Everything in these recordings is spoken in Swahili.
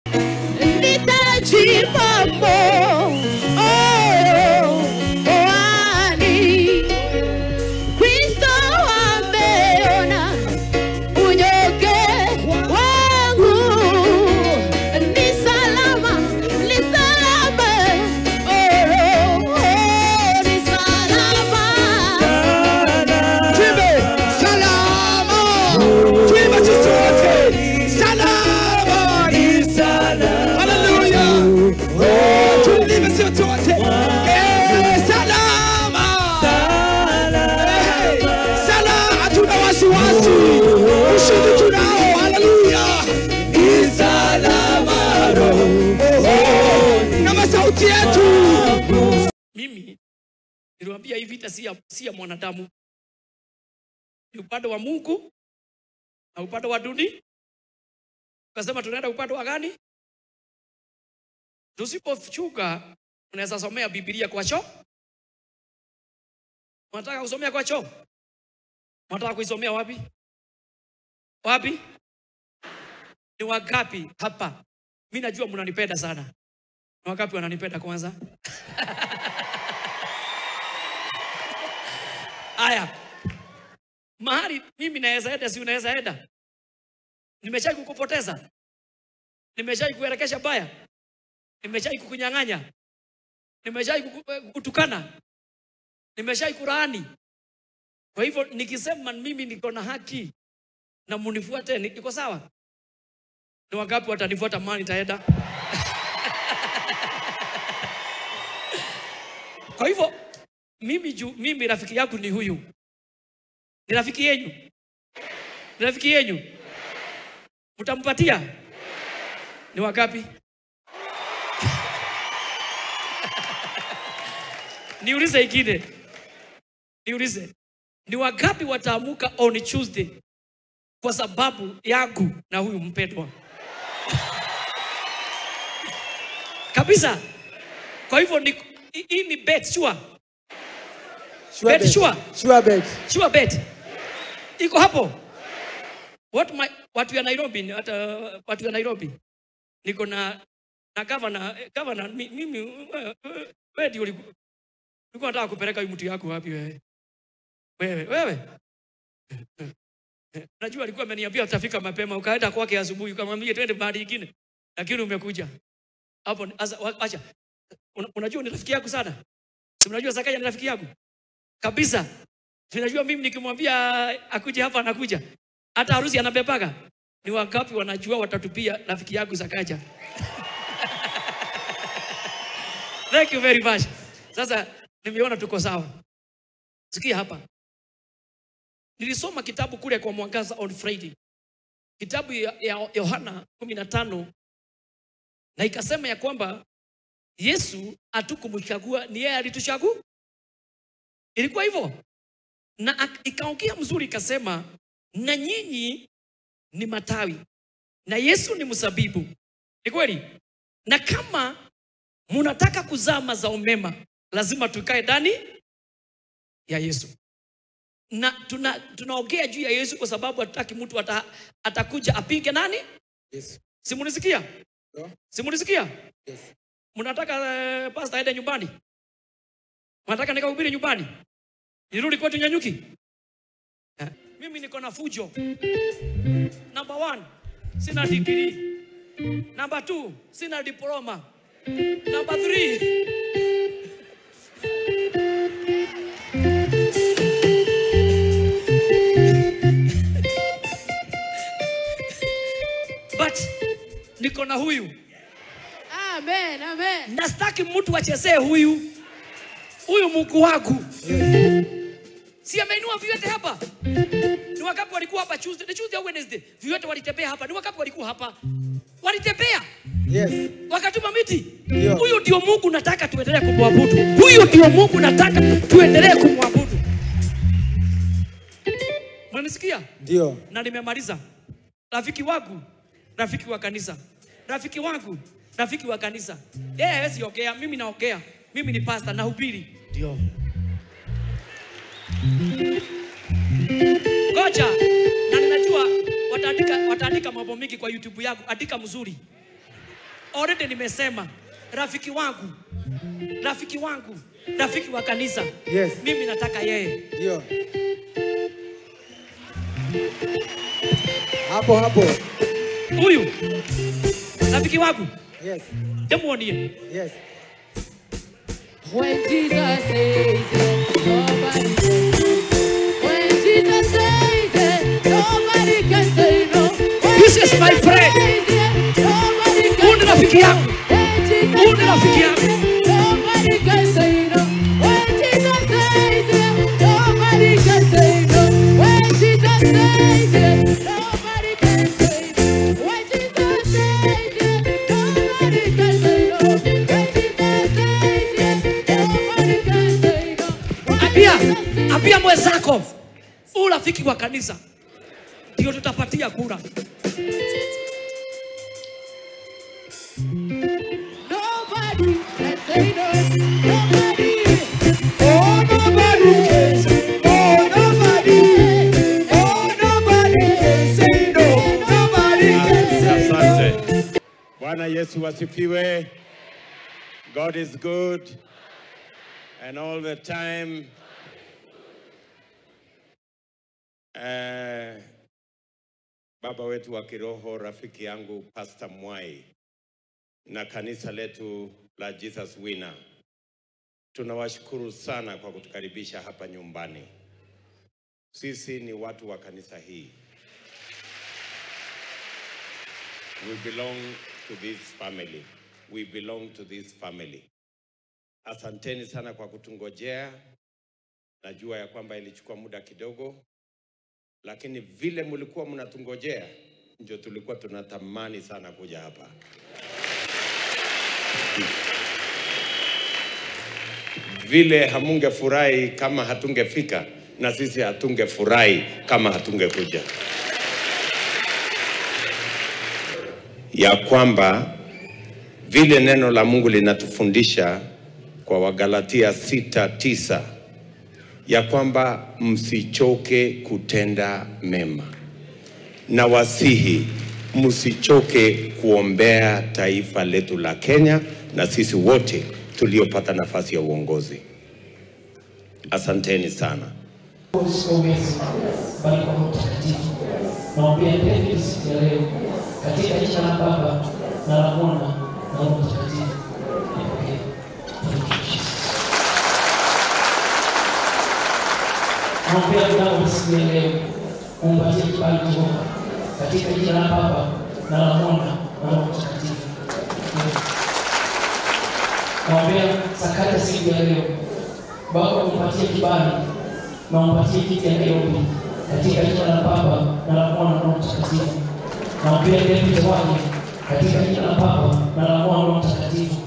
nitajipambo oh, oani Kristo ameona unyonge wangu ni salama, ni salama, oh, oh, ni salama. Tuimbe salama, tuimbe sisi wote salama, ni salama. Haleluya, oh, tuimbe sisi wote eh, salama, Eh, salama, hatuna wasiwasi, ushindi tunao. Haleluya, ni salama roho na masauti yetu mimi niliwaambia hii vita si ya, si ya mwanadamu ni upande wa mungu na upande wa duni ukasema tunaenda upande wa gani tusipochuka unaweza somea bibilia kwa choo unataka kusomea kwa choo unataka kuisomea wapi wapi ni wangapi hapa mi najua mnanipenda sana ni wangapi wananipenda kwanza Aya, mahali mimi naweza enda, si unaweza enda? Nimeshai kukupoteza, nimeshai kuelekesha baya, nimeshai kukunyang'anya, nimeshai kuku- kukutukana, nimeshai kulaani. Kwa hivyo nikisema mimi niko na haki na munifuate, ni- iko sawa? Ni wangapi watanifuata mahali nitaenda? Kwa hivyo mimi juu mimi rafiki yangu ni huyu, ni rafiki yenyu, ni rafiki yenyu, mtampatia ni wangapi? Niulize ingine, niulize ni wangapi wataamuka on Tuesday kwa sababu yangu na huyu mpendwa kabisa. Kwa hivyo ni hii- hii ni bet sure. Sure Bet bet. sure. Sure bet. Sure bet. Iko hapo. What my, watu ya Nairobi, hata watu ya Nairobi. Niko na na governor, eh, governor mi- mimi wewe wewe ndio uliku- ulikuwa unataka kupeleka huyu mtu yako wapi wewe? Wewe, wewe. Najua alikuwa ameniambia utafika mapema, ukaenda kwake asubuhi ukamwambia twende mahali ingine. Lakini umekuja. Hapo asa wa- acha. Una- Unajua ni rafiki yako sana. Si unajua Sakaya ni rafiki yako? Kabisa. Tunajua mimi nikimwambia akuje hapa anakuja. Hata harusi anabebaga. Ni wangapi wanajua watatupia rafiki yangu Zakaja? Thank you very much. Sasa nimeona tuko sawa. Sikia hapa. Nilisoma kitabu kule kwa Mwangaza on Friday. Kitabu ya ya Yohana 15 na ikasema ya kwamba Yesu hatukumchagua, ni yeye alituchagua. Ilikuwa hivyo na ak- ikaongea mzuri ikasema, na nyinyi ni matawi na Yesu ni mzabibu. Ni kweli? Na kama munataka kuzaa mazao mema, lazima tukae ndani ya Yesu. Na tuna tunaongea juu ya Yesu kwa sababu hatutaki mtu ata, atakuja apinge nani? Yes. Simunisikia? Yeah. Simunisikia? Yes. Mnataka uh, pastor aende nyumbani? Mnataka nikahubiri nyumbani? Nirudi kwetu Nyanyuki? Eh, Mimi niko na fujo. Number one, sina degree. Number two, sina diploma. Number three, but niko na huyu Amen, amen. na sitaki mtu achezee huyu huyu Mungu wangu. Si ameinua viwete hapa? Ni wakati walikuwa hapa Tuesday, ni Tuesday au Wednesday? Viwete walitembea hapa. Ni wakati walikuwa hapa. Walitembea Yes. wakatuma miti. Ndio. Huyu ndio Mungu nataka tuendelee kumwabudu. Huyu ndio Mungu nataka tuendelee kumwabudu. Mnanisikia? Ndio. na nimemaliza. Rafiki wangu, rafiki wa kanisa, rafiki wangu, rafiki wa kanisa. Yeye hawezi ongea, mimi naongea. Mimi ni pastor, nahubiri. Ndio. Ngoja, na ninajua wataandika, wataandika mambo mingi kwa YouTube yangu. Andika mzuri, already nimesema rafiki wangu rafiki wangu rafiki wa kanisa Yes. mimi nataka yeye Ndio. Hapo hapo. huyu rafiki wangu Yes. demuonie Yes. When Jesus says it, nobody can say no. When Jesus says it, nobody can say no. When This is my friend. Jesus says it, nobody can Huyu ni rafiki yangu When Jesus Huyu ni rafiki yangu. says it, nobody can say no. When Jesus says it, nobody can say no. When Jesus says it, nobody can say no. When Jesus says it, nobody can say no. When Jesus says it, nobody can say no. When ambia Jesus says it, ambia mwenzako huu rafiki wa kanisa ndio tutapatia kura Nobody can say no. Nobody. Oh, nobody can say, oh, nobody, oh, nobody can say no, nobody can say no. Asante. Bwana Yesu wasifiwe. God is good and all the time. Eh, baba wetu wa kiroho, rafiki yangu Pastor Mwai na kanisa letu la Jesus Winner, tunawashukuru sana kwa kutukaribisha hapa nyumbani. Sisi ni watu wa kanisa hii. We belong to this family. We belong to this family. Asanteni sana kwa kutungojea. Najua ya kwamba ilichukua muda kidogo, lakini vile mlikuwa mnatungojea ndio tulikuwa tunatamani sana kuja hapa. Vile hamungefurahi kama hatungefika, na sisi hatungefurahi kama hatungekuja. ya kwamba vile neno la Mungu linatufundisha kwa Wagalatia sita tisa ya kwamba msichoke kutenda mema, na wasihi msichoke kuombea taifa letu la Kenya na sisi wote tuliopata nafasi ya uongozi. Asanteni sana. Usiongeze bali kwa Roho Mtakatifu. Naombea David siku ya leo katika jina la Baba na la Mwana na Roho Mtakatifu. Nipokee. Thank you, Jesus. Naombea mdau siku ya leo umpatie kibali Jehova katika jina la Baba na la Mwana na Roho Mtakatifu. Naombea sakata siku ya leo Baba umpatie kibali na umpatie kiti ya Nairobi katika jina la Baba na la Mwana na Roho Mtakatifu. Naombea David wake katika jina la Baba na la Mwana na Roho Mtakatifu.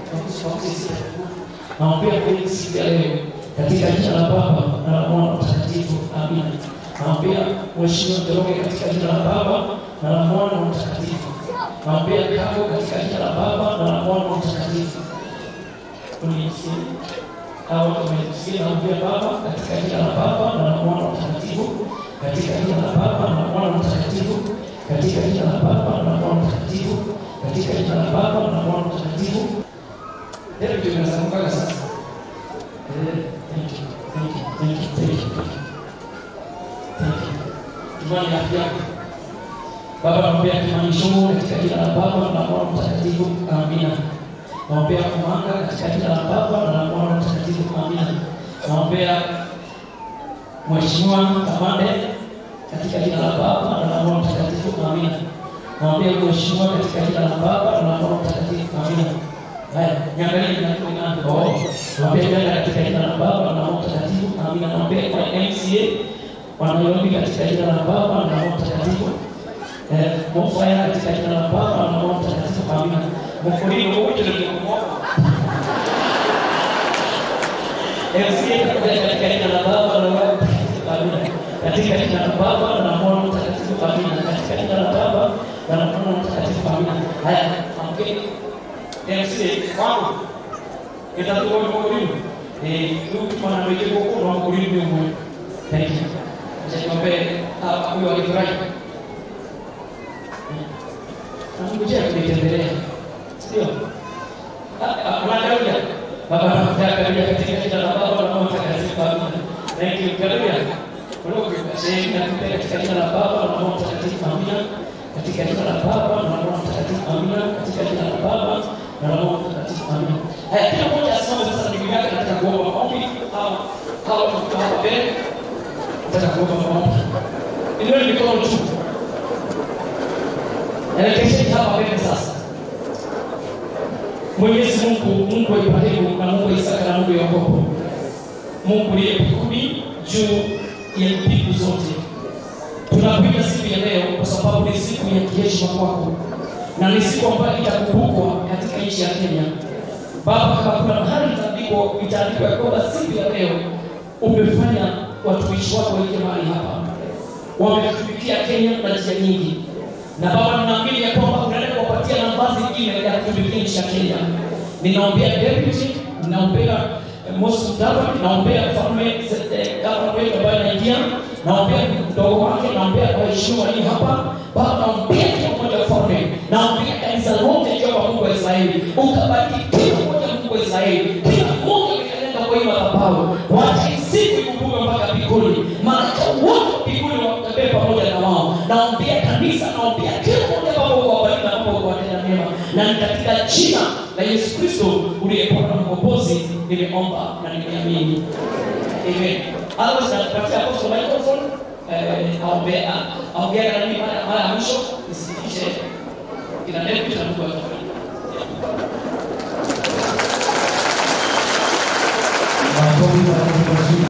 Naombea kweli siku ya leo katika jina la Baba na la Mwana na Roho Mtakatifu. Amina. Naombea Mheshimiwa Njoroge katika jina la Baba na la Mwana na Roho Mtakatifu. Naombea Kago katika jina la Baba na la Mwana na Roho Mtakatifu. Unisikie au tumesikia naombea Baba katika jina la Baba na la Mwana Mtakatifu, katika jina la Baba na la Mwana Mtakatifu, katika jina la Baba na la Mwana Mtakatifu, katika jina la Baba na la Mwana Mtakatifu. Ndio kitu kinasamuka sasa. Eh, thank you, thank you, thank you, thank you. Thank you. Tumani afya yako. Baba naombea Kimani Shungu katika jina la Baba na la Mwana Mtakatifu. Amina. Naombea Kumanga katika jina la Baba na la Mwana Mtakatifu. Amina. Naombea Mheshimiwa Kamande katika jina la Baba na la Mwana Mtakatifu. Amina. Naombea Mheshimiwa katika jina la Baba na la Mwana Mtakatifu. Amina. Haya, niangalie na kuna oh. Naombea Jana katika jina la Baba na la Mwana Mtakatifu. Amina. Naombea kwa MCA wanaombi katika jina la Baba na la Mwana Mtakatifu. Eh, Mofaya katika jina la Baba na la Mwana Mtakatifu. Amina. Mfuriko wote ndio MCA katika jina la Baba na la Mwana Mtakatifu. Amina. Katika jina la Baba na la Mwana Mtakatifu. Amina. Katika jina la Baba na la Mwana Mtakatifu. Amina. Haya, amkeni. MCA wangu. Itakuwa ni mkulima. Eh, ndugu mwana wewe kwa kwa mkulima mmoja. Thank you. Acha niombe ah, huyo alifurahi. Namngojea kunitembelea. Ndio. Anagarudia. Baba anagarudia katika jina la Baba na Mwana Mtakatifu. Amina. Thank you. Garudia. Kuloge sehemu ya kupenda katika jina la Baba na Mwana Mtakatifu. Amina. Katika jina la Baba na Mwana Mtakatifu. Amina. Katika jina la Baba na Mwana Mtakatifu. Amina. Haya, kila mmoja asimame sasa ndugu yake katika kuomba maombi au au tuko hapa mbele. Nataka kuomba maombi. Inua mikono juu. Elekesheni hapa mbele sasa. Mwenyezi Mungu, Mungu wa Ibrahimu na Mungu wa Isaka na Mungu wa Yakobo, Mungu uliye mbinguni juu ya mbingu zote, tunakuja siku ya leo kwa sababu ni siku ya kiheshima kwako na ni siku ambayo itakumbukwa katika nchi ya Kenya. Baba, kama kuna mahali itaandikwa itaandikwa ya kwamba siku ya leo umefanya watumishi wako waingie mahali hapa, wametumikia Kenya na njia nyingi na Baba, ninaamini ya kwamba unaenda kuwapatia nafasi nyingine ya kutumikia nchi ya Kenya. Ninaombea deputy, ninaombea eh, Moses Mudavadi, naombea mfalme eh, gavana wetu ambaye anaingia, naombea mdogo wake, naombea waheshimiwa walio hapa. Baba, naombea kila mmoja mfalme, naombea kanisa lote Jehova Mungu wa Israeli, ukabariki kila mmoja Mungu wa Israeli, kila mmoja amekalenda kwa hii madhabahu, wacha hii siku ikumbuke mpaka mbinguni, malaika wote mbinguni watembee pamoja na wao. Naombea kanisa, naombea kila mmoja Baba uwabariki na Baba uwatenda mema, na ni katika jina la Yesu Kristo uliyepona mkombozi, nimeomba na nimeamini. Amen. Otherwise, natupatia apostle microphone eh, aombea aongea na mimi mara mara ya mwisho nisitishe kila neno cha Mungu atabariki. Makofi makofi mazuri.